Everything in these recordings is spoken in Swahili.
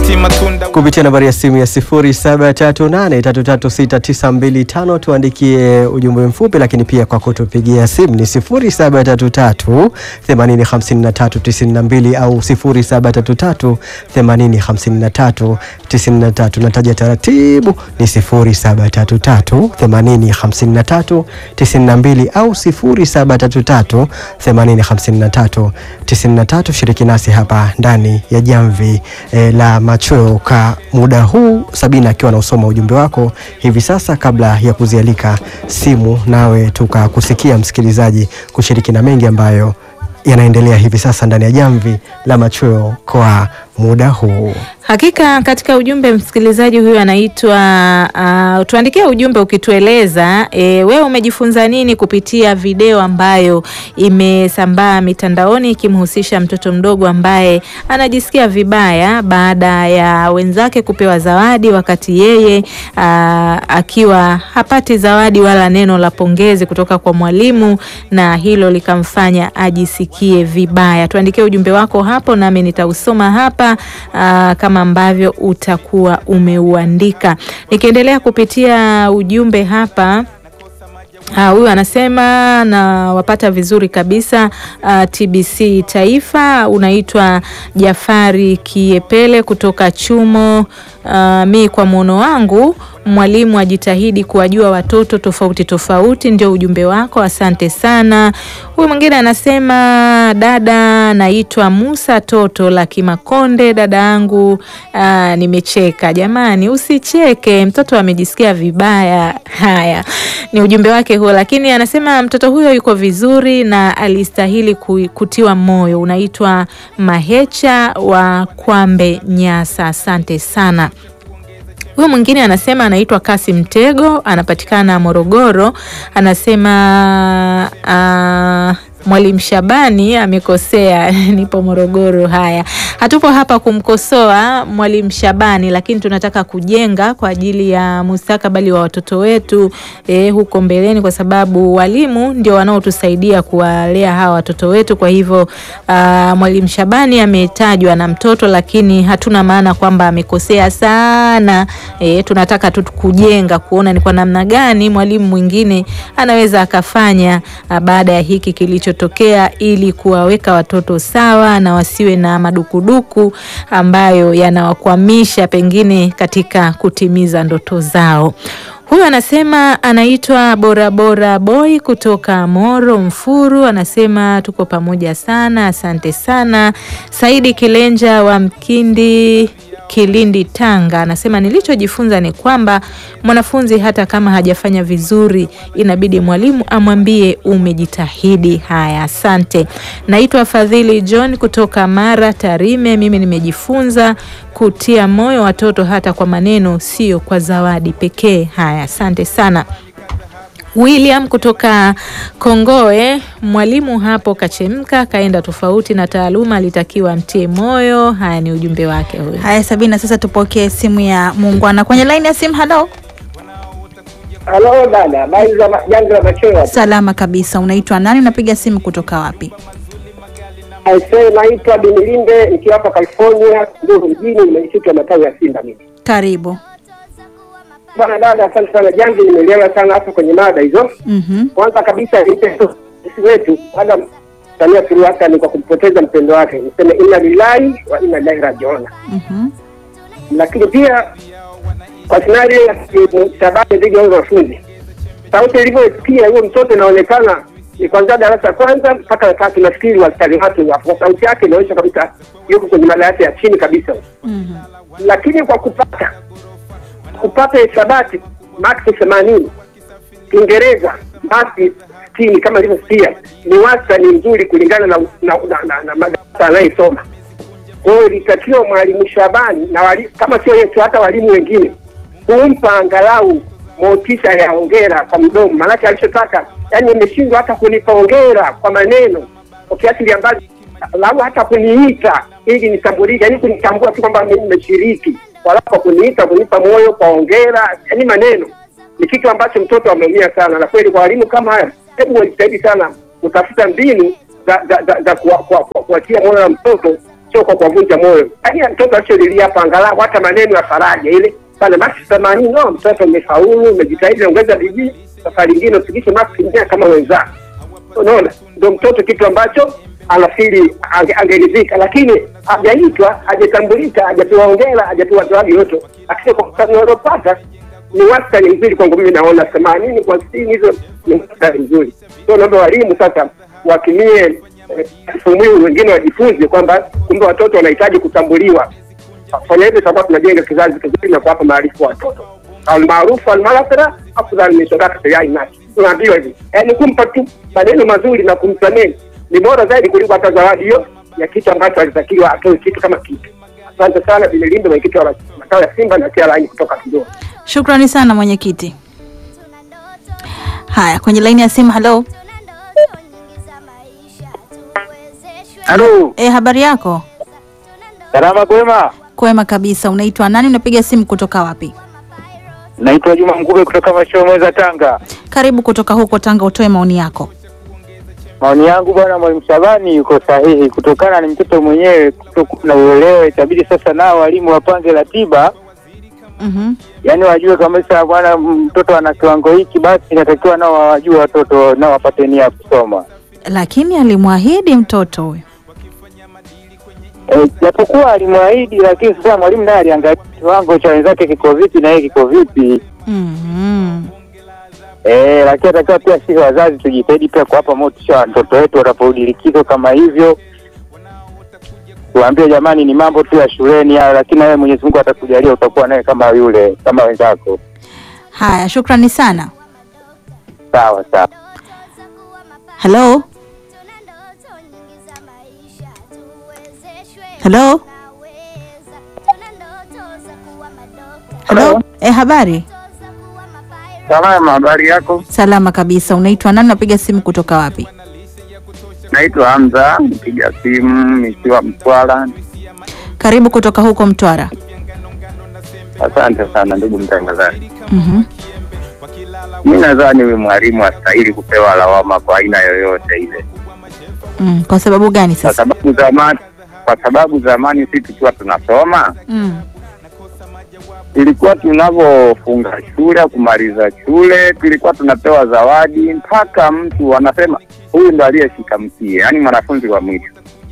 si matunda kupitia nambari ya simu ya 0738336925 tuandikie ujumbe mfupi, lakini pia kwa kutupigia simu ni 0733805392 au 0733805393. Nataja taratibu ni 0733805392 au 0733805393. Shiriki nasi hapa ndani ya jamvi eh, la machweo ka muda huu, Sabina akiwa anausoma ujumbe wako hivi sasa, kabla ya kuzialika simu nawe tukakusikia msikilizaji kushiriki na mengi ambayo yanaendelea hivi sasa ndani ya jamvi la machweo kwa muda huu. Hakika katika ujumbe msikilizaji huyu anaitwa uh, tuandikie ujumbe ukitueleza e, wewe umejifunza nini kupitia video ambayo imesambaa mitandaoni ikimhusisha mtoto mdogo ambaye anajisikia vibaya baada ya wenzake kupewa zawadi wakati yeye uh, akiwa hapati zawadi wala neno la pongezi kutoka kwa mwalimu na hilo likamfanya ajisikie vibaya. Tuandikie ujumbe wako hapo nami nitausoma hapa uh, kama ambavyo utakuwa umeuandika. Nikiendelea kupitia ujumbe hapa huyu uh, anasema na wapata vizuri kabisa uh, TBC Taifa. Unaitwa Jafari Kiepele kutoka Chumo. Uh, mi kwa mwono wangu mwalimu ajitahidi kuwajua watoto tofauti tofauti, ndio ujumbe wako, asante sana. Huyu mwingine anasema dada, naitwa Musa Toto la Kimakonde. Dada yangu uh, nimecheka. Jamani, usicheke, mtoto amejisikia vibaya. Haya ni ujumbe wake huo, lakini anasema mtoto huyo yuko vizuri na alistahili kutiwa moyo. Unaitwa Mahecha wa Kwambe Nyasa, asante sana. Huyu mwingine anasema anaitwa Kasi Mtego, anapatikana Morogoro. Anasema uh, Mwalimu Shabani amekosea. Nipo Morogoro. Haya, hatupo hapa kumkosoa Mwalimu Shabani, lakini tunataka kujenga kwa ajili ya mustakabali wa watoto wetu eh, huko mbeleni, kwa sababu walimu ndio wanaotusaidia kuwalea hawa watoto wetu. Kwa hivyo uh, Mwalimu Shabani ametajwa na mtoto, lakini hatuna maana kwamba amekosea sana. Eh, tunataka tu kujenga, kuona ni kwa namna gani mwalimu mwingine anaweza akafanya uh, baada ya hiki kilicho tokea ili kuwaweka watoto sawa na wasiwe na madukuduku ambayo yanawakwamisha pengine katika kutimiza ndoto zao. Huyu anasema anaitwa Borabora Boy kutoka Moro Mfuru, anasema tuko pamoja sana, asante sana. Saidi Kilenja wa Mkindi Kilindi Tanga anasema nilichojifunza ni kwamba mwanafunzi hata kama hajafanya vizuri inabidi mwalimu amwambie umejitahidi. Haya, asante. Naitwa Fadhili John kutoka Mara Tarime. Mimi nimejifunza kutia moyo watoto hata kwa maneno, sio kwa zawadi pekee. Haya, asante sana. William kutoka Kongoe, mwalimu hapo kachemka, kaenda tofauti na taaluma, alitakiwa mtie moyo. Haya ni ujumbe wake huyo. Haya Sabina, sasa tupokee simu ya muungwana kwenye laini ya simu. Halo, Halo dada, habari za jambo la machweo? salama kabisa. Unaitwa nani? Unapiga simu kutoka wapi? Aisee, naitwa Binilinde nikiwa hapa California, Nduru mjini, mwenyekiti wa matawi ya Simba mimi. Karibu. Bwana dada, asante sana jambo, nimeelewa sana hapo kwenye mada hizo. Mhm. Kwanza kabisa nipe sisi wetu baada Samia Suluhu Hassan kwa kumpoteza mpendo wake, niseme inna lillahi wa inna ilaihi rajiun. Mhm. Lakini pia kwa scenario ya sababu dhidi ya wanafunzi, sauti ilivyopiga huyo mtoto inaonekana ni kwanza darasa kwanza mpaka la tatu, nafikiri wastani wake kwa sauti yake inaonyesha kabisa yuko kwenye madarasa ya chini kabisa. Mhm. Lakini kwa kupata kupata hisabati maksi themanini, Kiingereza maksi sitini kama ilivyosikia, ni wastani mzuri kulingana na na, na, na, na madarasa anayesoma. Kwa hiyo ilitakiwa mwalimu Shabani na wali, kama sio yetu, hata walimu wengine kumpa angalau motisha ya hongera kwa mdomo, maanake alichotaka yani, imeshindwa hata kunipa hongera kwa maneno kwa kiasi ambacho lau hata kuniita ili nitambulike, yani kunitambua tu kwamba mimi nimeshiriki, wala kwa kuniita kunipa moyo kwa hongera, yani maneno ni kitu ambacho mtoto ameumia sana, na kweli kwa walimu kama haya, hebu wajitahidi sana kutafuta mbinu za za, za, za kuwatia moyo na mtoto sio kwa kuwavunja moyo. Yaani mtoto asiolilia hapa, angalau hata maneno ya faraja ile bana, maksi themanini, no, mtoto umefaulu, umejitahidi, ongeza bidii, safari ingine ufikishe maksi mia kama wenzako. Unaona, ndio mtoto kitu ambacho anafikiri ange- angeridhika, lakini hajaitwa, hajatambulika, hajapewa hongera, hajapewa zawadi yote, lakini kwa mfano waliopata ni wastani mzuri kwangu mimi, naona themanini kwa sitini, hizo ni wastani mzuri. So naomba walimu sasa watumie eh, mfumo huu, wengine wajifunze kwamba kumbe watoto wanahitaji kutambuliwa. Kufanya hivyo tutakuwa tunajenga kizazi kizuri na kuwapa maarifa watoto. Almaarufu almarafira afdal min sadakati yai nasi, tunaambiwa hivi, yaani kumpa tu maneno mazuri na kumsamehe ni bora zaidi kuliko hata zawadi hiyo ya kitu ambacho alitakiwa atoe kitu kama kitu. Asante sana Bililindo, mwenyekiti wa makao ya Simba na kia laini kutoka Kigoma. Shukrani sana mwenyekiti. Haya, kwenye laini ya simu. Halo, Halo, e, habari yako? salama kwema. Kwema kabisa. Unaitwa nani? Unapiga simu kutoka wapi? Naitwa Juma Mkube kutoka Mashomeza, Tanga. Karibu kutoka huko Tanga, utoe maoni yako. Maoni yangu bwana, mwalimu Shabani yuko sahihi, kutokana ni mtoto mwenyewe kutokuwa na uelewa. Itabidi sasa nao walimu wapange ratiba, Mhm. yaani wajue kabisa bwana, mtoto ana kiwango hiki, basi inatakiwa nao wajue watoto nao wapate nia ya kusoma. Lakini alimwahidi mtoto huyo. Eh, japokuwa alimwahidi, lakini sasa mwalimu naye aliangalia kiwango cha wenzake kiko vipi na yeye kiko vipi. Mhm. Eh, lakini atakiwa pia sisi wazazi tujitahidi pia kuwapa motisha watoto wetu wanaporudi likizo kama hivyo, tuambie jamani, ni mambo tu ya shuleni hayo, lakini nawe Mwenyezi Mungu atakujalia utakuwa naye kama yule kama wenzako. Haya, shukrani sana. Sawa sawa. Halo, halo, halo. E, habari? Salama, habari yako? Salama kabisa. Unaitwa nani? Unapiga simu kutoka wapi? Naitwa Hamza, mpiga simu nikiwa Mtwara. Karibu kutoka huko Mtwara. Asante sana ndugu mtangazaji. Mhm. Mi nadhani huyu mwalimu astahili kupewa lawama kwa aina yoyote ile, Mm, kwa sababu gani kwa sasa? sababu zamani, kwa sababu zamani sisi tukiwa tunasoma Mm. ilikuwa tunavyofunga shule kumaliza shule tulikuwa tunapewa zawadi mpaka mtu anasema huyu ndo aliyeshika mkie, yaani mwanafunzi wa mwisho.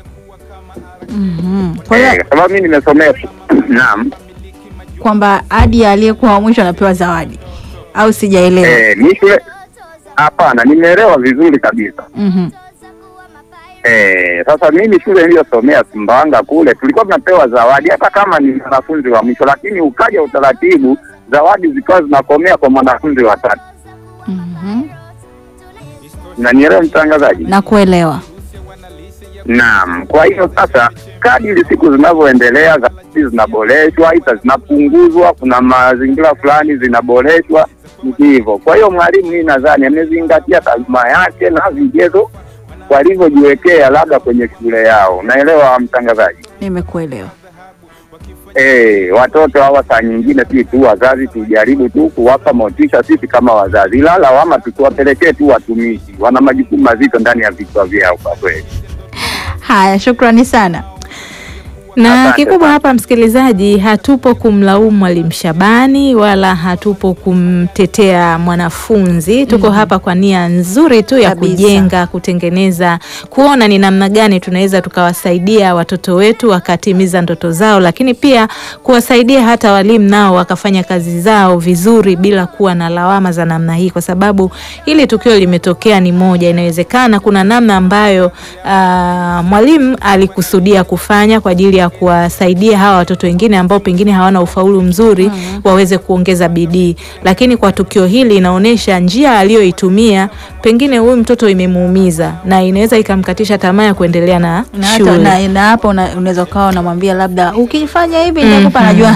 Mhm. Kwa Eh, hiyo kwa sababu mi nimesomea naam. kwamba hadi aliyekuwa wa mwisho anapewa zawadi au sijaelewa? Eh, mi shule hapana, nimeelewa vizuri kabisa. Mhm. Eh, sasa mimi shule niliyosomea Sumbawanga kule tulikuwa tunapewa zawadi hata kama ni mwanafunzi wa mwisho, lakini ukaja utaratibu zawadi zikawa zinakomea kwa mwanafunzi wa tatu. Mhm. Nanielewa mtangazaji? Na kuelewa. Naam, kwa hiyo sasa, kadiri siku zinavyoendelea, zawadi zinaboreshwa, aidha zinapunguzwa, kuna mazingira fulani zinaboreshwa, ni hivyo. Kwa hiyo mwalimu, mimi nadhani amezingatia taaluma yake na vigezo walivyojiwekea labda kwenye shule yao. Naelewa mtangazaji? Nimekuelewa. Eh, watoto hawa saa nyingine sisi tu wazazi tujaribu tu kuwapa motisha sisi kama wazazi, ila lawama tusiwapelekee tu watumishi, wana majukumu mazito ndani ya vichwa vyao kwa kweli. Haya, shukrani sana. Na Asante kikubwa sana. hapa msikilizaji, hatupo kumlaumu mwalimu Shabani wala hatupo kumtetea mwanafunzi. Tuko hapa kwa nia nzuri tu ya Kabisa. kujenga, kutengeneza, kuona ni namna gani tunaweza tukawasaidia watoto wetu wakatimiza ndoto zao, lakini pia kuwasaidia hata walimu nao wakafanya kazi zao vizuri bila kuwa na lawama za namna hii, kwa sababu hili tukio limetokea ni moja. Inawezekana kuna namna ambayo ah, mwalimu alikusudia kufanya kwa ajili ya kuwasaidia hawa watoto wengine ambao pengine hawana ufaulu mzuri waweze kuongeza bidii, lakini kwa tukio hili inaonyesha njia aliyoitumia pengine huyu mtoto imemuumiza na inaweza ikamkatisha tamaa ya kuendelea na Na hata shule. na, na hapo una- unaweza ukawa unamwambia labda ukifanya hivi nitakupa, Mhm. najua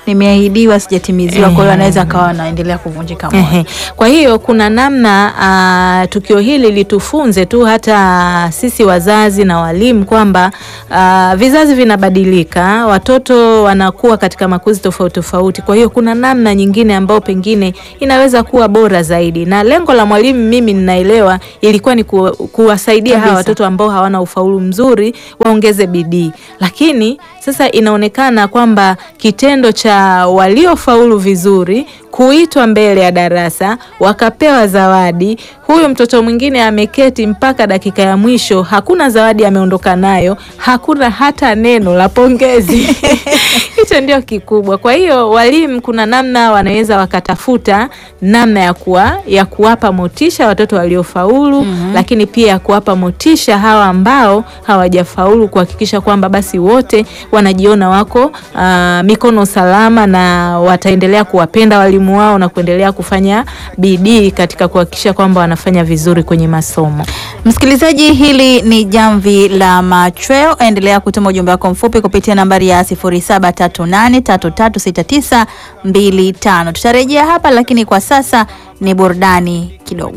nimeahidiwa sijatimiziwa, kwa hiyo Eh. anaweza akawa anaendelea kuvunjika moyo. Ehe. Kwa hiyo kuna namna ah, tukio hili litufunze tu hata sisi wazazi na walimu kwamba ah, vizazi vinabadilika, watoto wanakuwa katika makuzi tofauti tofauti. Kwa hiyo kuna namna nyingine ambayo pengine inaweza kuwa bora zaidi, na lengo la mwalimu, mimi ninaelewa, ilikuwa ni ku, kuwasaidia hawa Kabisa. watoto ambao hawana ufaulu mzuri waongeze bidii, lakini sasa inaonekana kwamba kitendo cha waliofaulu vizuri kuitwa mbele ya darasa wakapewa zawadi. Huyu mtoto mwingine ameketi mpaka dakika ya mwisho, hakuna zawadi ameondoka nayo, hakuna hata neno la pongezi. Hicho ndio kikubwa. Kwa hiyo walimu, kuna namna wanaweza wakatafuta namna ya kuwa, ya kuwapa motisha watoto waliofaulu, lakini pia kuwapa motisha hawa ambao hawajafaulu, kuhakikisha kwamba basi wote wanajiona wako ah, mikono salama na wataendelea kuwapenda walimu wao na kuendelea kufanya bidii katika kuhakikisha kwamba wanafanya vizuri kwenye masomo. Msikilizaji, hili ni jamvi la machweo. Endelea kutuma ujumbe wako mfupi kupitia nambari ya 0738336925. Tutarejea hapa, lakini kwa sasa ni burudani kidogo.